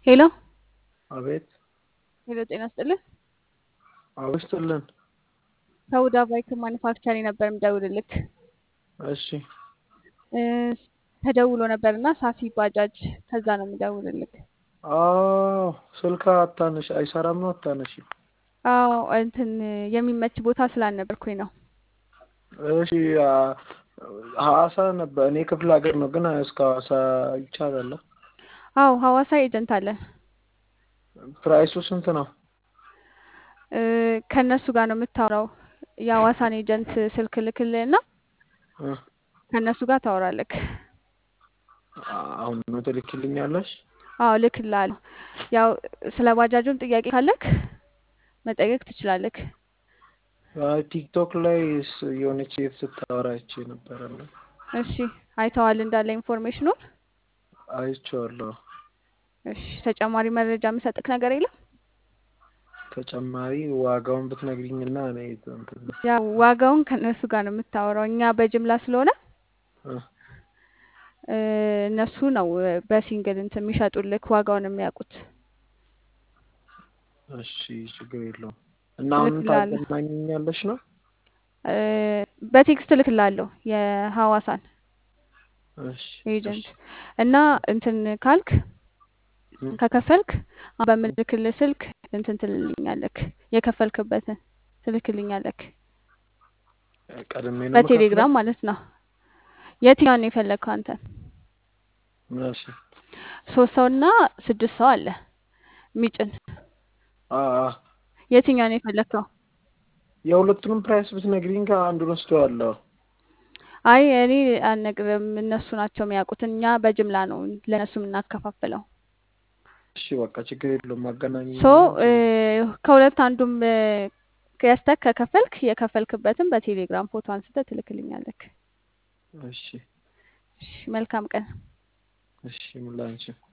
ሄሎ አቤት ሄሎ፣ ጤና ይስጥልኝ። አውስትልን ከሁዳ ባይክ ማኒፋክቸሪ ነበር የምደውልልክ። እሺ እ ተደውሎ ነበር እና ሳፊ ባጃጅ ከዛ ነው የምደውልልክ። አዎ ስልክ አታነሽ አይሰራም ነው አታነሽ አዎ እንትን የሚመች ቦታ ስላልነበርኩኝ ነው። እሺ አ- ሐዋሳ ነበር እኔ ክፍለ ሀገር ነው ግን እስከ ሐዋሳ ይቻላል አዎ ሐዋሳ ኤጀንት አለን። ፕራይሱ ስንት ነው እ ከእነሱ ጋር ነው የምታወራው። የሐዋሳን ኤጀንት ስልክ ልክልህና እ ከእነሱ ጋር ታወራለክ። አሁን ነው ትልክልኛለሽ አዎ ልክልሃለሁ። ያው ስለ ባጃጁም ጥያቄ ካለክ መጠየቅ ትችላለክ። አይ ቲክቶክ ላይ ስ- የሆነች ሴት ስታወራ አይቼ ነበረ እና እሺ አይተዋል እንዳለ ኢንፎርሜሽኑን። አይቼዋለሁ እሺ ተጨማሪ መረጃ የምሰጥክ ነገር የለም? ተጨማሪ ዋጋውን ብትነግሪኝና እኔ እንትን ያው ዋጋውን ከእነሱ ጋር ነው የምታወራው። እኛ በጅምላ ስለሆነ እ እ እነሱ ነው በሲንግል እንትን የሚሸጡልክ ዋጋውን የሚያውቁት። እሺ ችግር የለውም እና አሁን እልክልሃለሁ። ታገናኘኛለሽ ነው እ በቴክስት እልክልሃለሁ የሐዋሳን እሺ ኤጀንት እና እንትን ካልክ እ ከከፈልክ አሁን በምልክልህ ስልክ እንትን ትልልኛለክ የከፈልክበትን ትልክልኛለክ ቀድሜ ነው በቴሌግራም ማለት ነው። የትኛውን ነው የፈለግከው አንተ? የምከፍለው? እሺ ሶስት ሰው እና ስድስት ሰው አለ የሚጭን አ አ የትኛውን ነው የፈለግከው? የሁለቱንም ፕራይስ ብትነግሪኝ ከአንዱን ወስደዋለሁ። አይ እኔ አልነግርም፣ እነሱ ናቸው የሚያውቁት። እኛ በጅምላ ነው ለእነሱ የምናከፋፍለው። እሺ በቃ ችግር የለውም ማገናኘኝ ሶ እ ከሁለት አንዱም እ ገዝተህ ከከፈልክ የከፈልክበትን በቴሌግራም ፎቶ አንስተህ ትልክልኛለክ። እሺ እሺ መልካም ቀን። እሺ ምን ላንቺ